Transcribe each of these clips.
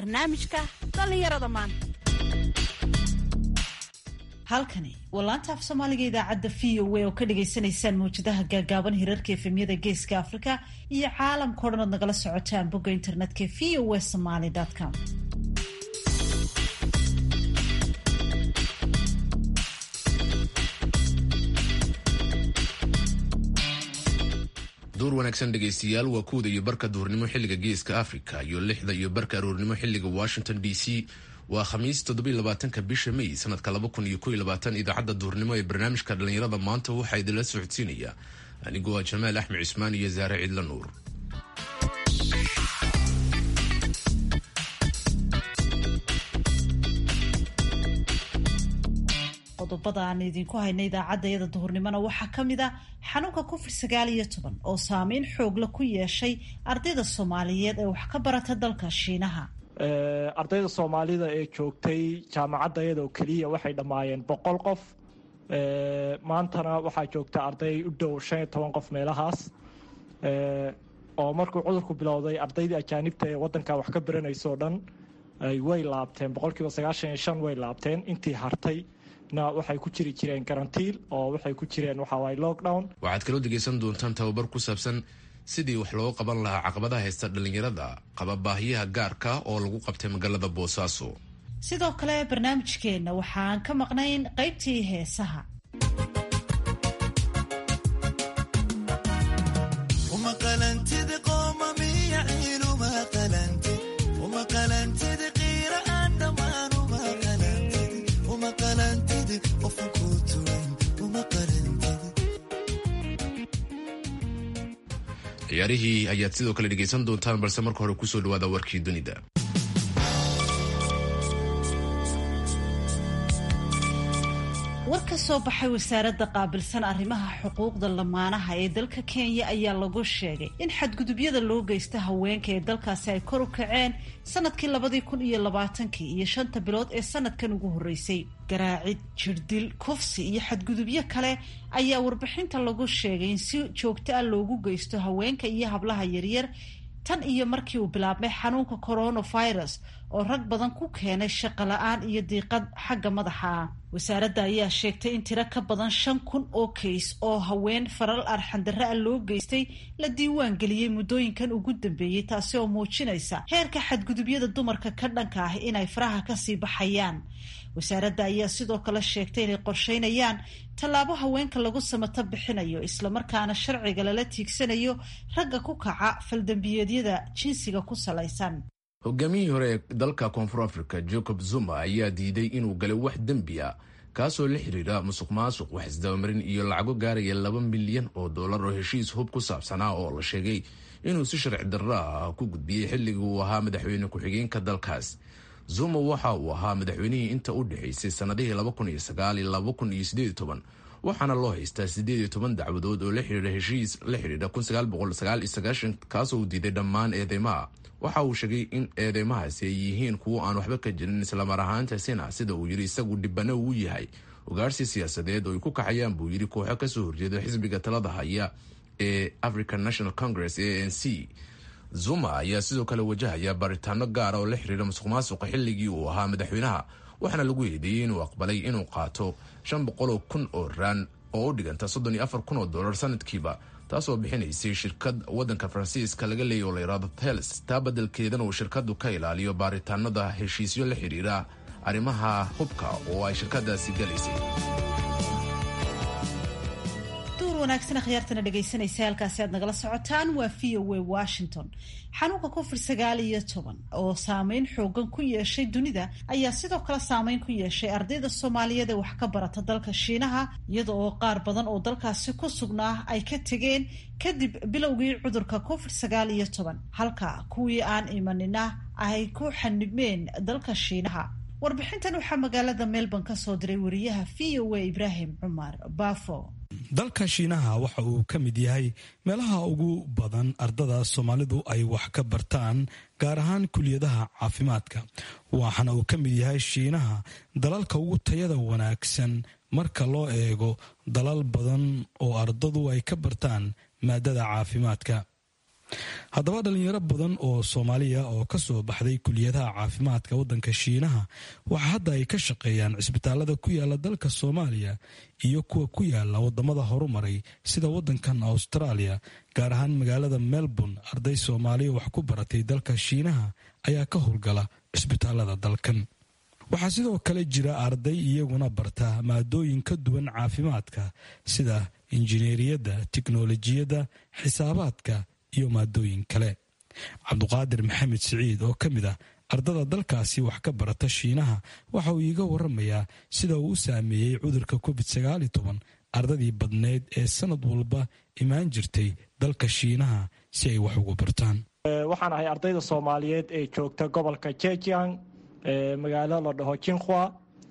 barnaamijka dhallinyarada maanta halkani waa laanta af soomaaliga idaacadda v o a oo ka dhagaysanaysaan mawjadaha gaagaaban hirarka efemyada geeska afrika iyo caalamkao dhan ood nagala socotaan bogga internetka v o a somaly com duur wanaagsan dhegaystayaal waa kuwda iyo barka duhurnimo xilliga geeska africa iyo lixda iyo barka aroornimo xilliga washington d c waa khamiis toddobylabaatanka bisha may sanadka laba kun iyo kow iyo labaatan idaacadda duhurnimo ee barnaamijka dhallinyarada maanta waxaa idinla socodsiinaya anigoo ah jamaal axmed cismaan iyo saare cidla nuur qodobada aan idinku hayna idaacaddayada duhurnimona waxaa ka mid a xanuunka covid sagaal iyo toban oo saameyn xoogla ku yeeshay ardayda soomaaliyeed ee wax ka barata dalka shiinaha ardayda soomaalida ee joogtay jaamacadda iyada oo keliya waxay dhammaayeen boqol qof maantana waxaa joogta arday u dhow shan iyo toban qof meelahaas oo markuu cudurku bilowday ardaydii ajaanibta ee wadanka wax ka baranayso o dhan way laabteen boqolkiiba sagaashan iyo shan way laabteen intii hartay na waxay ku jiri jireen garantiil oo waxay ku jireen waxawaay lockdown waxaad kaloo dhegaysan doontaan tababar ku saabsan sidii wax looga qaban lahaa caqabadaha haysta dhallinyarada qaba baahiyaha gaarka oo lagu qabtay magaalada boosaaso sidoo kale barnaamijkeenna waxaan ka maqnayn qaybtii heesaha ciyaarihii ayaad sidoo kale dhegaysan doontaan balse marka hore kusoo dhawaada warkii dunida war ka soo baxay wasaaradda qaabilsan arrimaha xuquuqda lamaanaha ee dalka kenya ayaa lagu sheegay in xadgudubyada loo geysta haweenka ee dalkaasi ay kor u kaceen sanadkii labadii kun iyo labaatankii iyo shanta bilood ee sanadkan ugu horreysay garaacid jirdil kufsi iyo xadgudubyo kale ayaa warbixinta lagu sheegay in si joogto ah loogu geysto haweenka iyo hablaha yaryar tan iyo markii uu bilaabmay xanuunka coronavirus oo rag badan ku keenay shaqo la-aan iyo diiqad xagga madaxa ah wasaaradda ayaa sheegtay in tiro ka badan shan kun oo kays oo haween faral arxandarre ah loo geystay la diiwaan geliyey muddooyinkan ugu dambeeyey taasi oo muujinaysa heerka xadgudubyada dumarka ka dhanka ah inay faraha kasii baxayaan wasaaradda ayaa sidoo kale sheegtay inay qorsheynayaan tallaabo haweenka lagu samato bixinayo islamarkaana sharciga lala tiigsanayo ragga ku kaca faldambiyeedyada jinsiga ku salaysan hogaamiyihii hore ee dalka koonfur africa jacob zuma ayaa diiday inuu galay wax dembi a kaasoo la xiriira musuq maasuq wax isdabamarin iyo lacago gaaraya laba milyan oo dollar oo heshiis hub ku saabsanaa oo la sheegay inuu si sharci darro ah ku gudbiyey xilligii uu ahaa madaxweyne ku-xigeenka dalkaas zuma waxa uu ahaa madaxweynihii inta u dhexaysay sannadihii waxaana loo haystaa siddeed iyo toban dacwadood oo la xidhiidha heshiis la xidhiidha kaasoo uu diiday dhammaan eedeymaha waxa uu sheegay in eedeymahaasi ay yihiin kuwo aan waxba ka jirin islamar ahaantaasina sida uu yidhi isagu dhibano uu yahay ugaarsi siyaasadeed oo ay ku kaxayaan buu yidhi kooxo kasoo horjeeda xisbiga talada haya ee african national congress a n c zuma ayaa sidoo kale wajahaya baaritaano gaara oo la xiriira musuq maasuqa xilligii uu ahaa madaxweynaha waxaana lagu eedeeyey inuu aqbalay inuu qaato shan boqoloo kun oo raan oo u dhiganta soddon iyo afar kun oo dollar sanadkiiba taasoo bixinaysay shirkad waddanka faransiiska laga leeyay oo la yidhaahdo tels taa beddelkeedana uu shirkaddu ka ilaaliyo baaritaanada heshiisyo la xidhiira arrimaha hubka oo ay shirkadaasi galaysay wanaagsan akhyaartana dhegaysanaysa halkaasi aad nagala socotaan waa v o a washington xanuunka covid sagaal iyo toban oo saameyn xoogan ku yeeshay dunida ayaa sidoo kale saameyn ku yeeshay ardayda soomaaliyeed ee wax ka barata dalka shiinaha iyada oo qaar badan oo dalkaasi ku sugnaa ay ka tegeen kadib bilowgii cudurka covid sagaal iyo toban halka kuwii aan imanina ay ku xanibmeen dalka shiinaha warbixintan waxaa magaalada melbourne ka soo diray wariyaha v o a ibraahim cumar baafo dalka shiinaha waxa uu ka mid yahay meelaha ugu badan ardada soomaalidu ay wax ka bartaan gaar ahaan kuliyadaha caafimaadka waxaana uu ka mid yahay shiinaha dalalka ugu tayada wanaagsan marka loo eego dalal badan oo ardadu ay ka bartaan maadada caafimaadka haddaba dhalinyaro badan oo soomaaliya oo ka soo baxday kuliyadaha caafimaadka waddanka shiinaha waxa hadda ay ka shaqeeyaan cisbitaalada ku yaala dalka soomaaliya iyo kuwa ku yaala wadamada horumaray sida waddankan australia gaar ahaan magaalada melbourne arday soomaaliya wax ku baratay dalka shiinaha ayaa ka howlgala cisbitaalada dalkan waxaa sidoo kale jira arday iyaguna barta maadooyin ka duwan caafimaadka sida injineeriyadda tiknolojiyadda xisaabaadka iyo maadooyin kale cabduqaadir maxamed siciid oo ka mid ah ardada dalkaasi wax ka barata shiinaha waxa uu iiga waramayaa sida uu u saameeyey cudurka covid sagaali toban ardadii badneyd ee sanad walba imaan jirtay dalka shiinaha si ay wax ugu bartaan waxaan ahay ardayda soomaaliyeed ee joogta gobolka jejiang magaalo la dhaho jinkhua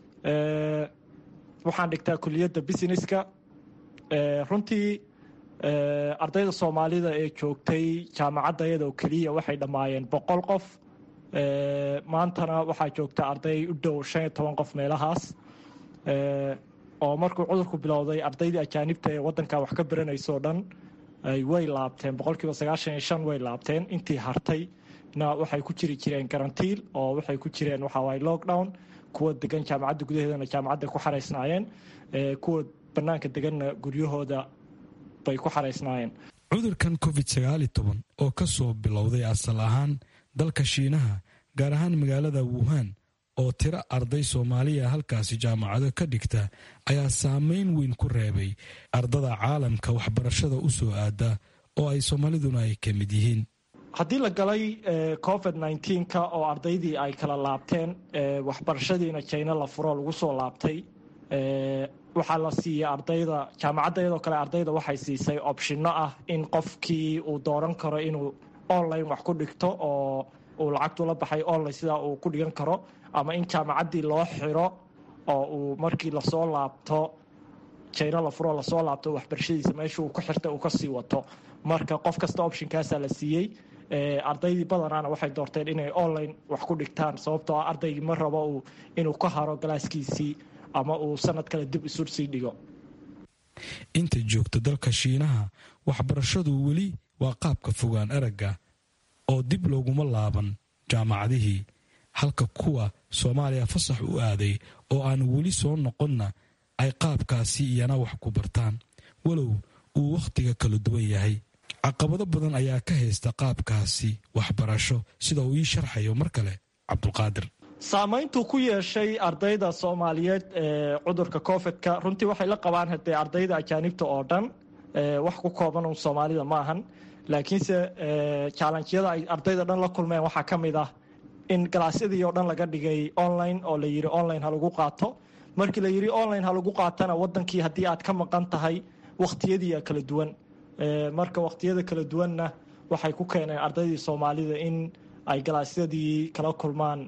waxaan dhigtaa kuliyadda businesska runtii ardayda soomaalida ee joogtay jaamacadda iyadoo keliya waxay dhammaayeen boqol qof maantana waxaa joogta arday u dhow shan iyo toban qof meelahaas oo markuu cudurku bilowday ardaydii ajaanibta ee waddanka wax ka baranayso dhan way laabteen boqolkiiba sagaashan iyo shan way laabteen intii hartay na waxay ku jiri jireen garantiil oo waxay ku jireen waxawaay lockdown kuwa degan jaamacadda gudaheedana jaamacadday ku xaraysnaayeen kuwa bannaanka deganna guryahooda bay ku xaraysnaayeen cudurkan covid sagaali toban oo ka soo bilowday asal ahaan dalka shiinaha gaar ahaan magaalada wuhan oo tiro arday soomaaliya halkaasi jaamacado ka dhigta ayaa saameyn weyn ku reebay ardada caalamka waxbarashada u soo aada oo ay soomaaliduna ay ka mid yihiin haddii la galay covid nneteen-ka oo ardaydii ay kala laabteen waxbarashadiina jina la furo lagu soo laabtay waxaa la siiyey ardayda jaamacadda iyadoo kale ardayda waxay siisay opshino ah in qofkii uu dooran karo inuu online wax ku dhigto oo uu lacagtu la baxay online sidaa uu ku dhigan karo ama in jaamacaddii loo xiro oo uu markii lasoo laabto jina la furo lasoo laabto waxbarashadiisa meesha uu ku xirta uu kasii wato marka qof kasta optionkaasaa la siiyey ardaydii badanaana waxay doorteen inay online wax ku dhigtaan sababtoo ah ardaygii ma rabo inuu ka haro galaaskiisii ama uu sanad kale dib isu sii dhigo inta joogta dalka shiinaha waxbarashadu weli waa qaabka fogaan aragga oo dib looguma laaban jaamacadihii halka kuwa soomaaliya fasax u aaday oo aan weli soo noqonna ay qaabkaasi iyana wax ku bartaan walow uu wakhtiga kala duwan yahay caqabado badan ayaa ka haysta qaabkaasi waxbarasho sida uu ii sharxayo mar kale cabdulqaadir saamayntuu ku yeeshay ardayda soomaaliyeed ee cudurka covidka runtii waxay la qabaan hadee ardayda ajaanibta oo dhan wax ku kooban un soomaalida ma ahan laakiinse jaalanjiyada ay ardayda dhan la kulmeen waxaa ka mid ah in galaasyadii oo dhan laga dhigay online oo la yidhi online ha lagu qaato markii la yidhi online ha lagu qaatana wadankii haddii aad ka maqan tahay wakhtiyadii kala duwan marka wakhtiyada kala duwanna waxay ku keeneen ardaydii soomaalida in ay galaasyadii kala kulmaan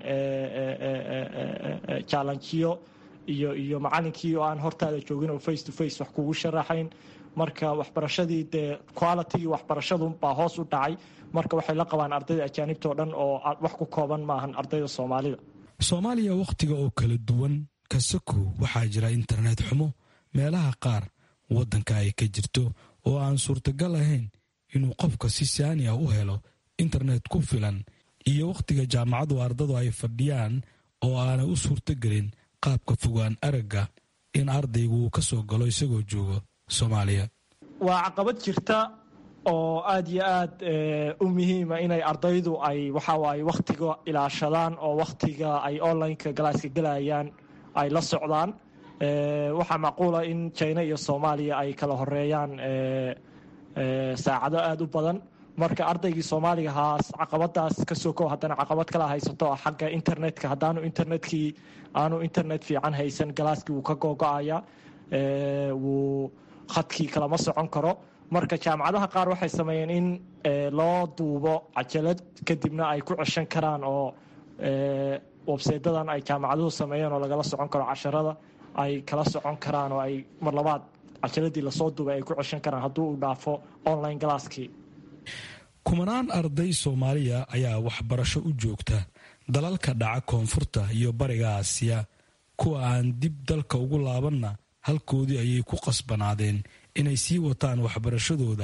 jaalanjiyo iyo iyo macalinkii oo aan hortaada joogin oo face to face wax kugu sharaxayn marka waxbarashadii dee qualitygii waxbarashadu baa hoos u dhacay marka waxay la qabaan ardayda ajaanibta oo dhan oo wax ku kooban maahan ardayda soomaalida soomaaliya wakhtiga oo kala duwan kasakow waxaa jira internet xumo meelaha qaar waddanka ay ka jirto oo aan suurtagal ahayn inuu qofka si saani ah u helo internet ku filan iyo wakhtiga jaamacadu ardadu ay fadhiyaan oo aanay u suurtogelin qaabka fogaan aragga in ardaygu uu ka soo galo isagoo joogo soomaaliya waa caqabad jirta oo aada iyo aad u muhiima inay ardaydu ay waxawaaye wakhtiga ilaashadaan oo wakhtiga ay onlineka galaaska gelayaan ay la socdaan waxaa macquula in jina iyo soomaaliya ay kala horeeyaan saacado aada u badan marka ardaygii soomaaliga haas caqabadaas kasoo kow haddana caqabad kala haysato xagga internetka haddaanu internetkii aanu internet fiican haysan galaaskii wuu ka googo-aya wuu khadkii kalama socon karo marka jaamacadaha qaar waxay sameeyeen in loo duubo cajalad kadibna ay ku ceshan karaan oo websaydadan ay jaamacaduhu sameeyeen oo lagala socon karo casharada ay kala socon karaan oo ay mar labaad cajaladii lasoo duubay ay ku ceshan karaan hadduu uu dhaafo online galaaskii kumanaan arday soomaaliya ayaa waxbarasho u joogta dalalka dhaca koonfurta iyo bariga aasiya kuwa aan dib dalka ugu laabanna halkoodii ayay ku qasbanaadeen inay sii wataan waxbarashadooda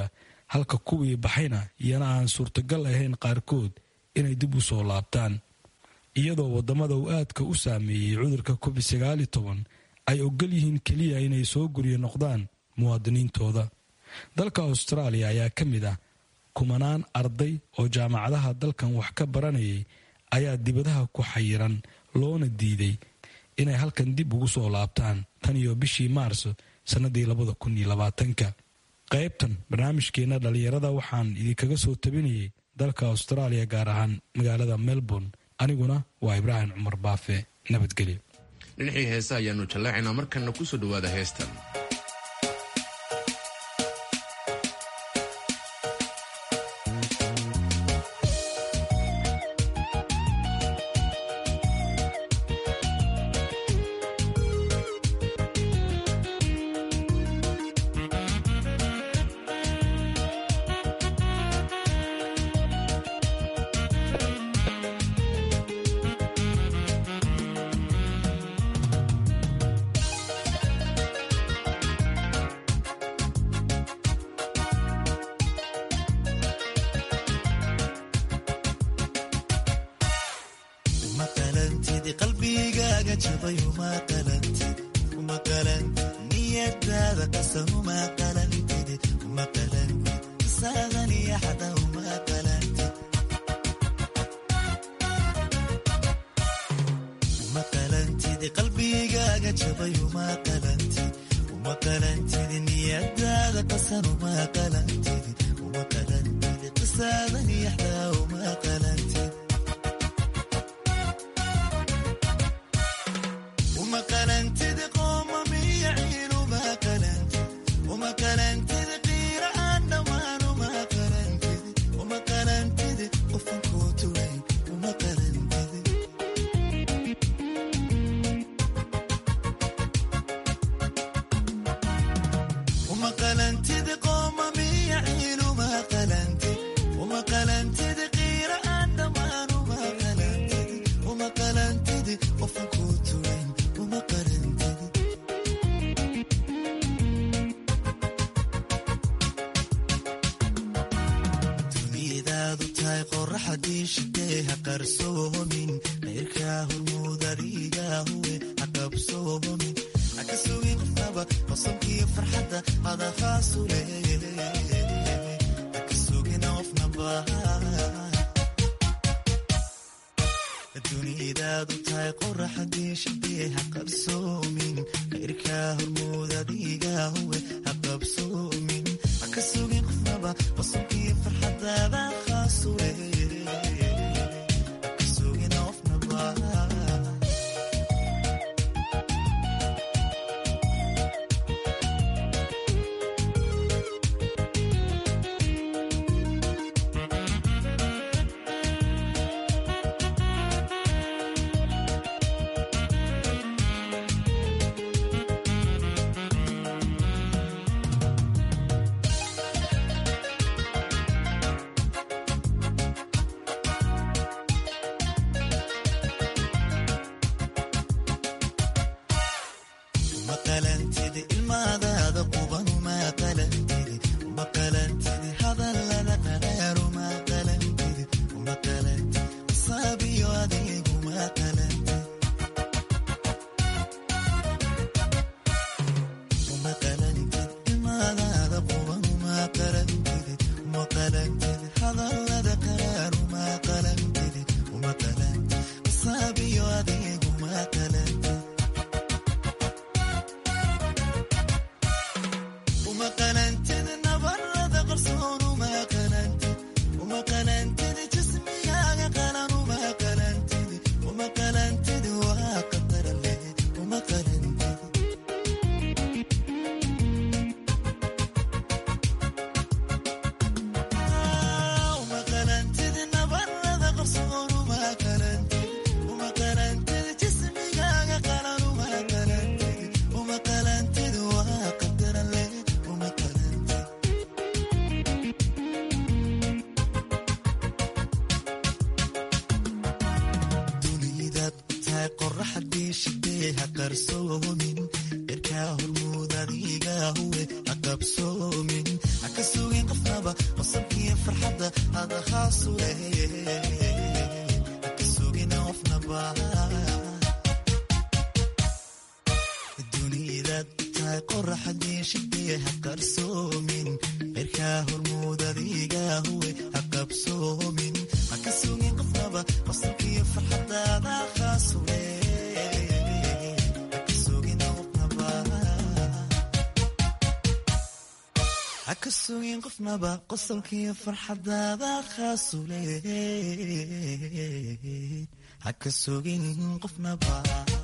halka kuwii baxayna iyana aan suurtagal ahayn qaarkood inay dib u soo laabtaan iyadoo waddamada uu aadka u saameeyey cudurka covid sagaali toban ay ogol yihiin keliya inay soo guryo noqdaan muwaadiniintooda dalka austraaliya ayaa ka mid ah kumanaan arday oo jaamacadaha dalkan wax ka baranayay ayaa dibadaha ku xayiran loona diiday inay halkan dib ugu soo laabtaan tan iyo bishii maars sannadii labada kun iyo labaatanka qaybtan barnaamijkeenna dhallinyarada waxaan idinkaga soo tabinayay dalka austraaliya gaar ahaan magaalada melbourne aniguna waa ibraahim cumar baafe nabadgelyo dhinacii heesa ayaanu jallaacaynaa markanna ku soo dhowaada heestan qoraxdii shidee ha qarsoomin irkaa hormuud adiga huwe haqabsoomin haka sugin qofnaba qosabkiyo farxadda hada khaasu haka sugin qofnaba dunidaad tahay qoraxadii shidee ha qarsoomin qeyrkaa hormuud adiga huwe ha qabsoomin haka sugin qofnaba qosabkiyo farxadaada khaasuwe haka sugin qofnaba haka sugin qofnaba qosolkiyo farxadaada khaasule haka sugin qofnaba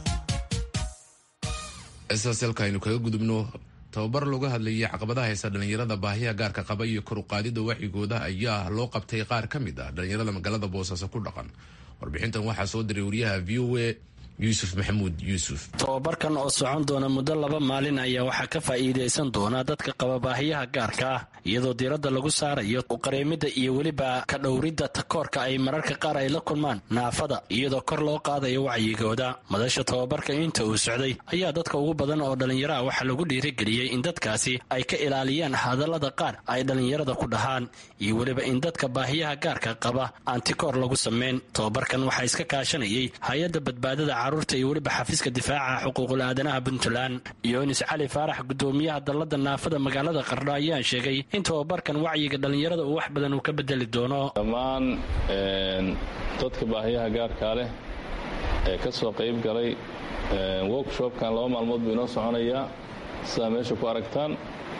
isaaselka aynu kaga gudubno tababar looga hadlayay caqabadaha haysa dhallinyarada baahiya gaarka qaba iyo kor uqaadida wacigooda ayaa loo qabtay qaar ka mid ah dhallinyarada magaalada boosaaso ku dhaqan warbixintan waxaa soo diray wariyaha v o a yuusuf maxamuud yuusuf tobabarkan oo socon doona muddo laba maalin ayaa waxaa ka faa'iidaysan doona dadka qaba baahiyaha gaarka ah iyadoo diiradda lagu saarayo uqareemidda iyo weliba ka dhowridda takoorka ay mararka qaar ay la kulmaan naafada iyadoo kor loo qaadayo wacyigooda madasha tobabarka inta uu socday ayaa dadka ugu badan oo dhallinyaro ah waxaa lagu dhiirigeliyey in dadkaasi ay ka ilaaliyaan hadallada qaar ay dhallinyarada ku dhahaan iyo weliba in dadka baahiyaha gaarka qaba aan tikoor lagu sameyn tobabarkan waxaa iska kaashanayay hay-adda badbaadada caruurta iyo weliba xafiiska difaaca xuquuqul aadanaha puntland yunis cali faarax gudoomiyaha dallada naafada magaalada qardho ayaa sheegay in tobabarkan wacyiga dhallinyarada uu wax badan uu ka bedeli doono dhammaan dadka baahiyaha gaarkaa leh ee ka soo qayb galay workshopkan laba maalmood buu inoo soconayaa sidaa meesha ku aragtaan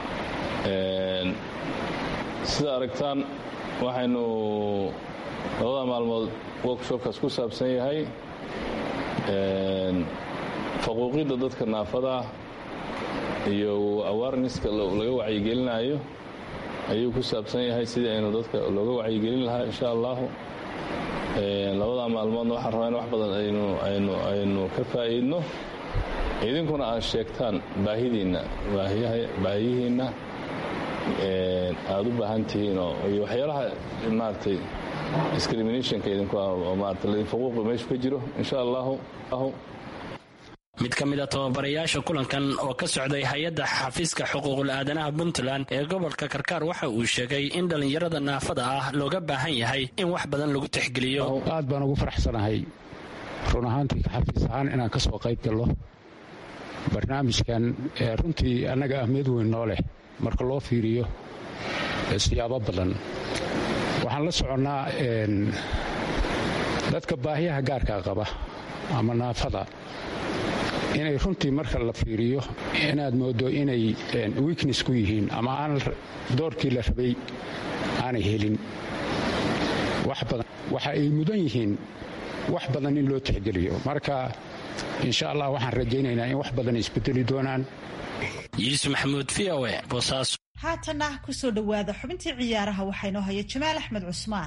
sida aragtaan waxaynu labada maalmood workshopkaas ku saabsan yahay faquuqidda dadka naafadaa iyo awarenesska laga wacyigelinayo ayuu ku saabsan yahay sidii aynu dadka looga wacyigelin lahaa insha allahu labada maalmoodna waxaan rabaa in wax badan aynu ka faa'iidno idinkuna aad sheegtaan baahidiinna baahiyihiinna aad u baahan tihiin iyo waxyaalaha maaragtay discriminationka idinku oo maarata ladin faquuqi meeshu ka jiro insha allahu mid ka mid a tababarayaasha kulankan oo ka socday hay-adda xafiiska xuquuqul aadanaha puntland ee gobolka karkaar waxa uu sheegay in dhallinyarada naafada ah looga baahan yahay in wax badan lagu tixgeliyo aad baan ugu faraxsanahay run ahaantii xafiis ahaan inaan ka soo qayb gallo barnaamijkan runtii annaga ahmiyad weyn noo leh marka loo fiiriyo siyaabo badan waxaan la soconnaa dadka baahiyaha gaarka qaba ama naafada inay runtii marka la fiiriyo inaad mooddo inay wiiknes ku yihiin ama aan doorkii la rabay aanay helin waxa ay mudan yihiin wax badan in loo tixgeliyo marka insha allah waxaan rajaynaynaa in wax badan isbedeli doonaan yuusuf maxamuud v o e boosaaso haatanna ku soo dhowaada xubintii ciyaaraha waxaa inoo haya jamaal axmed cusmaan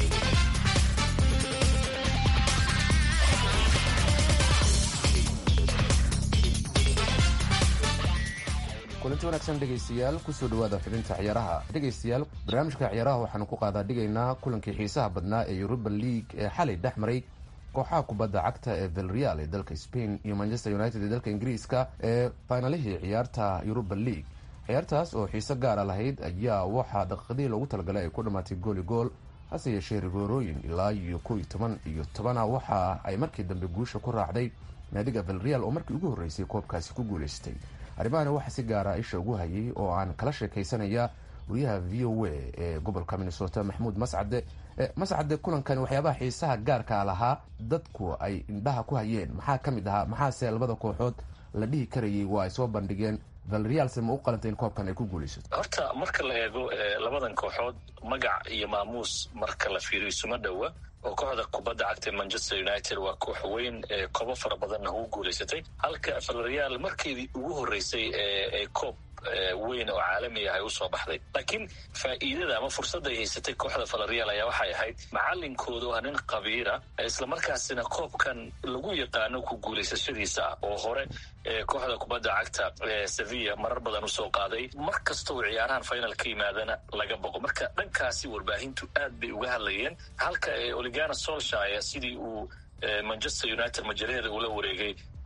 kulanti wanaagsan dhegaystayaal kusoo dhawaada xubinta ciyaaraha dhegaystayaal barnaamijka ciyaaraha waxaanu ku qaadaa dhigaynaa kulankii xiisaha badnaa ee yuruba league ee xalay dhex maray kooxaha kubadda cagta ee velreal ee dalka spain iyo manchester united ee dalka ingiriiska ee faynalihii ciyaarta yuruba league ciyaartaas oo xiise gaara lahayd ayaa waxaa daqiiqadihii loogu talagalay ay ku dhammaatay gooli gool hase yeeshee rigoorooyin ilaa iyo kow iyo toban iyo tobana waxa ay markii dambe guusha ku raacday naadiga velreal oo markii ugu horreysay koobkaasi ku guulaystay arrimahani waxaa si gaara isha ugu hayay oo aan kala sheekaysanaya wariyaha v o a ee gobolka minnesota maxamuud mascade mascade kulankan waxyaabaha xiisaha gaarkaa lahaa dadku ay indhaha ku hayeen maxaa ka mid ahaa maxaase labada kooxood la dhihi karayay waa ay soo bandhigeen valrealse ma u qalantay in koobkan ay ku guulaysato horta marka la eego labadan kooxood magac iyo maamuus marka la fiiriyo isuma dhowa oo kooxda kubadda cagta manchester united waa koox weyn ee koobo fara badanna ugu guulaysatay halka valreal markeedii ugu horreysay ee koob weyn oo caalami ah ay usoo baxday laakiin faa'iidada ama fursadda ay haysatay kooxda valreal ayaa waxay ahayd macalinkooda waa nin qabiira islamarkaasina koobkan lagu yaqaano ku guulaysashadiisa ah oo hore kooxda kubadda cagta sevilla marar badan usoo qaaday mar kasta uu ciyaarahan final ka yimaadana laga boqo marka dhankaasi warbaahintu aad bay uga hadlayeen halka oligana solshire sidii uu manchester united majalaheeda ula wareegay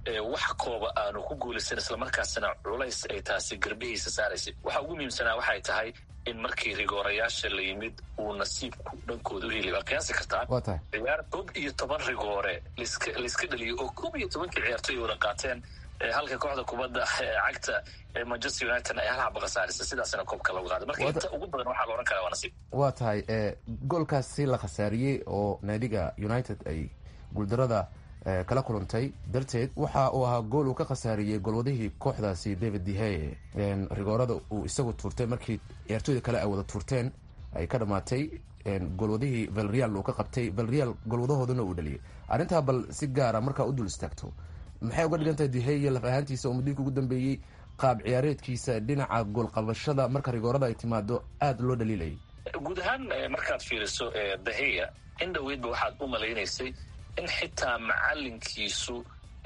wax kooba aanu ku guulaysan islamarkaasna culays ay taasi garbihiisa saaraysay waxa ugu muhiimsanaa waxay tahay in markii rigoorayaasha la yimid uu nasiibku dhankooda u heli waa qiyaasi kartaa ciyaar koob iyo toban rigoore laiska dhaliyo oo koob iyo tobankii ciyaartoy wada qaateen halka kooxda kubadda cagta manchester united ay hal xaba khasaarisa sidaasna koobka lagu qaaday marka inta ugu badan waxaa la odhan karaa waa nasiib waa tahay goolkaasi la khasaariyey oo naadiga united ay guuldarada kala kulantay darteed waxa uu ahaa gool uu ka khasaariyey golwadihii kooxdaasi david deheye rigoorada uu isagu tuurtay markii ciyaartooyda kale ay wada tuurteen ay ka dhamaatay golwadihii valreal uu ka qabtay valreal golwadahoodana uu dhaliyay arrintaa bal si gaara markaa u dul istaagto maxay uga dhigan tahay deheye laf ahaantiisa oo mudiirka ugu dambeeyey qaab ciyaareedkiisa dhinaca goolqabashada marka rigoorada ay timaado aada loo dhaliilayay guud ahaan markaad fiiriso daheya in dhoweydba waxaad u malaynaysay in xitaa macalinkiisu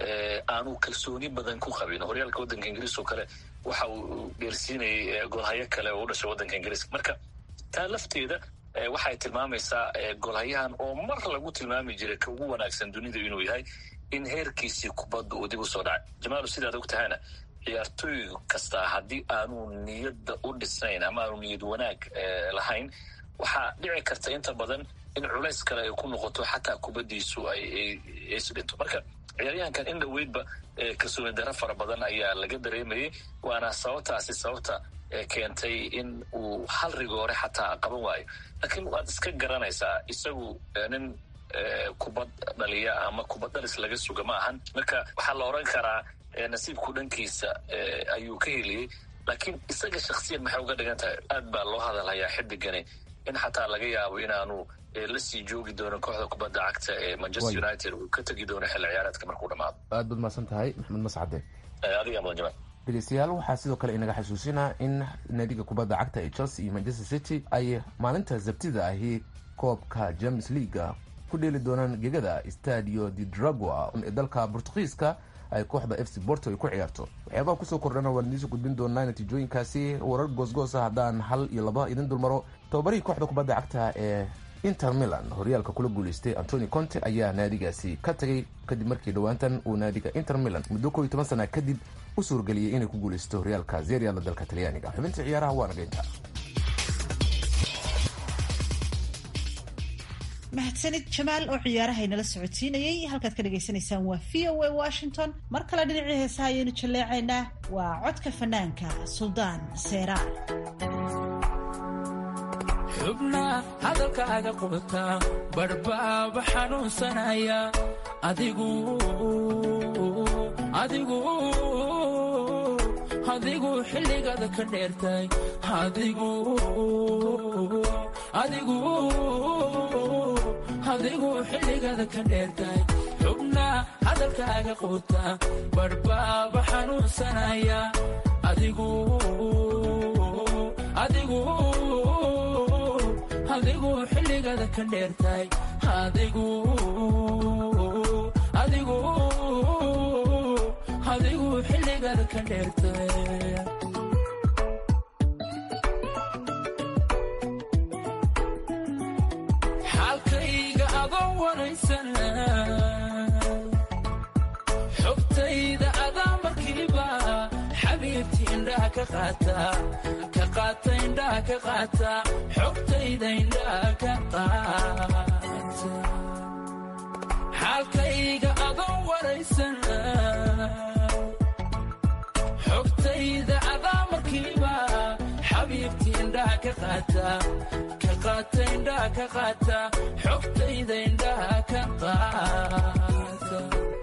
aanu kalsooni badan ku qabin horyaalka waddanka ingiriis oo kale waxa uu dheersiinayay goolhayo kale oo u dhashay waddanka ingiriiska marka taa lafteeda waxay tilmaamaysaa goolhayahan oo mar lagu tilmaami jiray ka ugu wanaagsan dunida inuu yahay in heerkiisii kubadda uu dib u soo dhacay jamaalu sidaad og tahayna ciyaartooy kastaa haddii aanu niyadda u dhisnayn ama aanu niyad wanaag lahayn waxaa dhici karta inta badan in culays kale ay ku noqoto xataa kubaddiisu ay isdhinto marka ciyaaryahankan in dhoweydba kalsooni daro fara badan ayaa laga dareemayay waana sababtaasi sababta keentay in uu hal rigoore xataa qaban waayo laakiin waad iska garanaysaa isagu nin kubad dhaliya ama kubad dhalis laga suga ma ahan marka waxaa la odran karaa nasiibku dhankiisa ayuu ka heliyey laakiin isaga shaksiyan maxay uga dhigan tahay aad baa loo hadalhayaa xidigani in xataa laga yaabo inaanu la sii joogi doono kooxda kubadda cagta ee manchester united uu ka tegi doono xilli ciyaareedka markuu dhamaado aad baad mahadsan tahay maxamed mascade adiga mudan jamaal dhegeystayaal waxaa sidoo kale inaga xasuusinaa in naadiga kubadda cagta ee chelsea iyo manchester city ay maalinta sabtida ahi koobka james leaga ku dheeli doonaan gegada stadio de dragua ee dalka bortugiiska ay kooxda f c borto ay ku ciyaarto waxyaabaha kusoo kordhana waan idiinsoo gudbin doonaa natiijooyinkaasi warar goosgoosa haddaan hal iyo laba idin dulmaro tababarihii kooxda kubadda cagta ee inter milan horyaalka kula guuleystay antoni conte ayaa naadigaasi ka tagay kadib markii dhowaantan uu naadiga inter milan muddo koo iyo toban sana kadib u suurgeliyey inay ku guuleysto horyaalka zeriala dalka talyaaniga xubinta ciyaaraha waa nageynta mahadsanid jamaal oo ciyaaraha inala socodsiinayay halkaad ka dhagaysanaysaan waa v o a washington mar kale dhinacii heesaha ayaynu jalleecaynaa waa codka fanaanka suldaan seera xubna hadalkaaga qubta barhbaaba xanuunsanaya adigu adigu adigu xilligaada ka dheertay adigu adigu adigu xilligaada ka dheertay xubna hadalkaaga qubta barhbaaba xanuunsanaya adigu adigu adigu xilligaada ka dheertay adigu adigu adigu xilligaada ka dheertay xaalkayga adoo waraysan xogtayda adaa markiiba xabiibti indhaha ka qaata ka qaata indhaha ka qaata xogtayda indhaha ka qaata xaalkayga adoo waraysan xogtayda adaa markiiba xabiibti indhaha ka qaata ka qaata indhaha ka qaata xogtayda indhaha ka qaata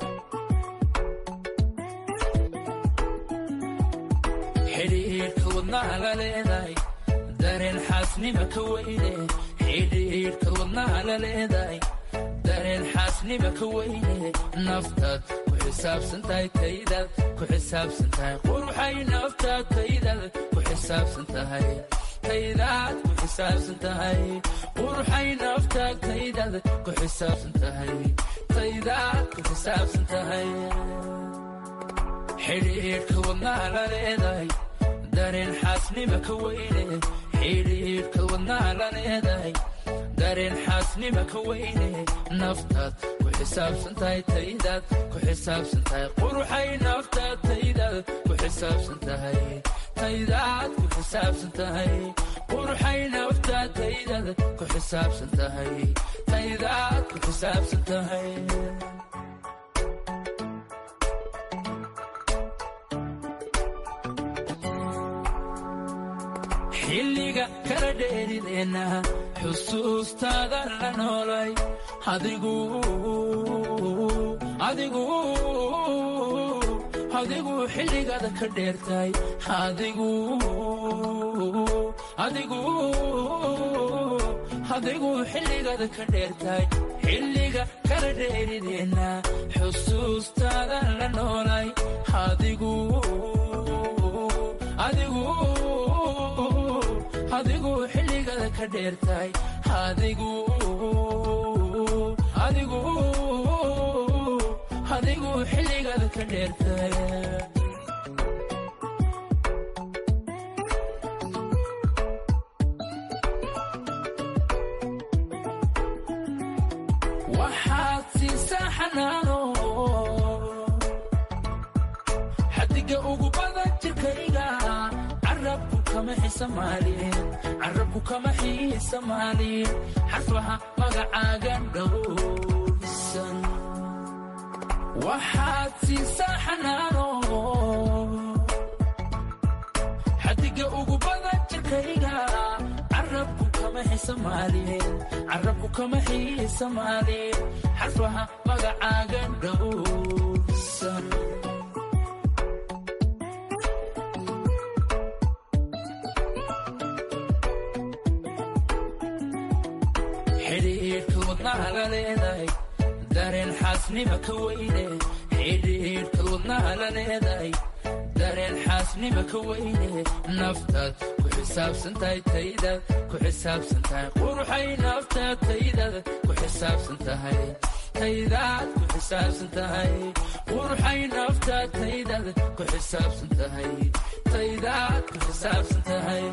xidhiidhka wadnaha la leedahay dareen xaasnima ka weyne xidhiidhka wadnaha la leedahay dareen xaasnima ka weyne naftaad ku xisaabsan tahay taydaad ku xisaabsan tahay quruxay naftaad taydaad ku xisaabsan tahay taydaad ku xisaabsan tahay quruxay naftaad taydaad ku xisaabsan tahay taydaad ku xisaabsan tahay xidhiidhka wadnaha la leedahay dareen xaasnima ka weyne xidhiidhka wadnaha la leedahay dareen xaasnima ka weyne naftaad ku xisaabsan tahay taydaad ku xisaabsan tahay quruxay naftaad taydaad ku xisaabsan tahay taydaad ku xisaabsan tahay quruxay naftaad taydaad ku xisaabsan tahay taydaad ku xisaabsan tahay xilliga kala dheerideenna xusuustaada la noolay adigu adigu adigu xilligaada ka dheertay adigu adigu adigu xilligaada ka dheertay xilliga kala dheerideenna xusuustaada la noolay adigu adigu adigu xilligaada ka dheertay adigu adigu adigu xilligaada ka dheertay waxaad siisaa xanaano xadiga ugu badan jirkayga carabku kama xisamaalin carabku kama xiisamaalin xarfaha magacaaga dhowrsan waxaad siisaa xanaano xadiga ugu badan jirkayga carabku kama xisamaalin carabku kama xiisamaalin xarfaha magacaaga dhowrsan xidhiidhka wadnaha la leedahay dareen xaasnima ka weyne xidhiidhka wadnaha la leedahay dareen xaasnima ka weyne naftaad ku xisaabsan tahay taydaad ku xisaabsan tahay quruxay naftaad taydaad ku xisaabsan tahay taydaad ku xisaabsan tahay quruxay naftaad taydaad ku xisaabsan tahay taydaad ku xisaabsan tahay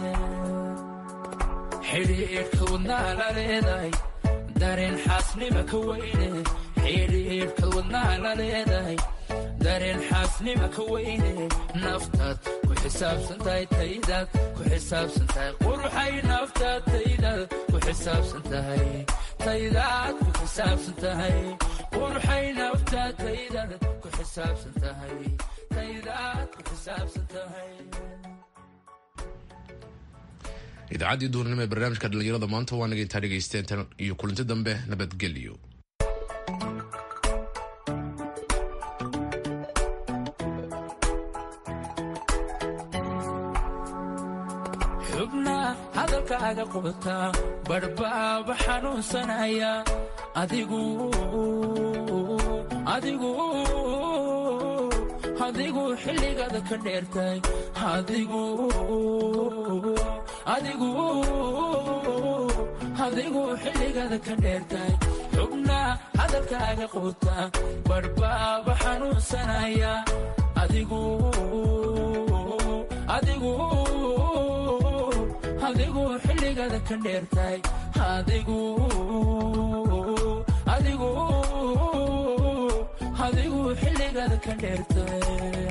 xidhiidhka wadnaha la leedahay dareen xaasnima ka weyne xidhiidhka wadnaha la leedahay dareen xaasnima ka weyne naftaad ku xisaabsan tahay taydaad ku xisaabsan tahay quruxay naftaad taydaad ku xisaabsan tahay taydaad ku xisaabsan tahay quruxay naftaad taydaad ku xisaabsan tahay taydaad ku xisaabsan tahay idaacaddii duurnimo ee barnaamijka dhallinyarada maanta waa naga intaa dhegaysteen tan iyo kulanti dambe nabadgelyo xubna hadalkaaga qubata badhbaaba xanuunsanaya adigu adigu adigu xilligaada ka dheertay adigu adigu adigu xilligaada ka dheertay xubna hadalkaaga quuta badhbaaba xanuunsanaya adigu adigu adigu xilligaada ka dheertay adigu adigu adigu xilligaada ka dheertay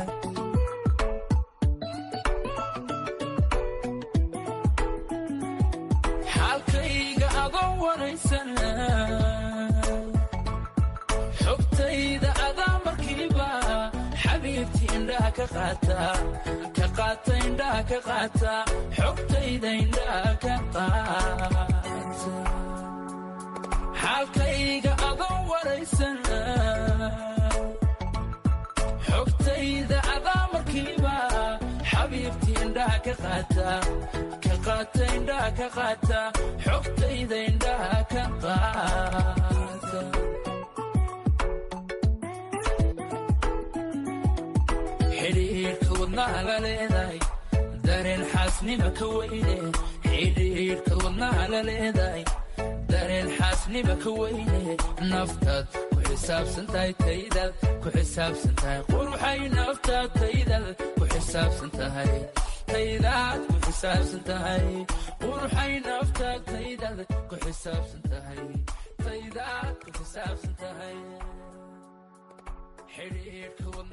xaalkayga adoo waraysan xogtayda adaa markiiba xabiibti indhaha ka qaata ka qaata indhaha ka qaata xogtayda indhaha ka qaata xaalkayga adoo waraysan xogtayda adaa markiiba xabiibti indhaha ka qaata ka qaata indhaha ka qaata xogtayda indhaha ka qaata xidhiidhka wadnaha la leedahay dareen xaasnima ka weyne xidhiidhka wadnaha la leedahay dareen xaasnima ka weyne naftaad ku xisaabsan tahay taydaad ku xisaabsan tahay quruxay naftaad taydaad ku xisaabsan tahay taydaad ku xisaabsan tahay quruxay naftaad taydaad ku xisaabsan tahay naftayda ku xisaabsan tahay xidhiidhka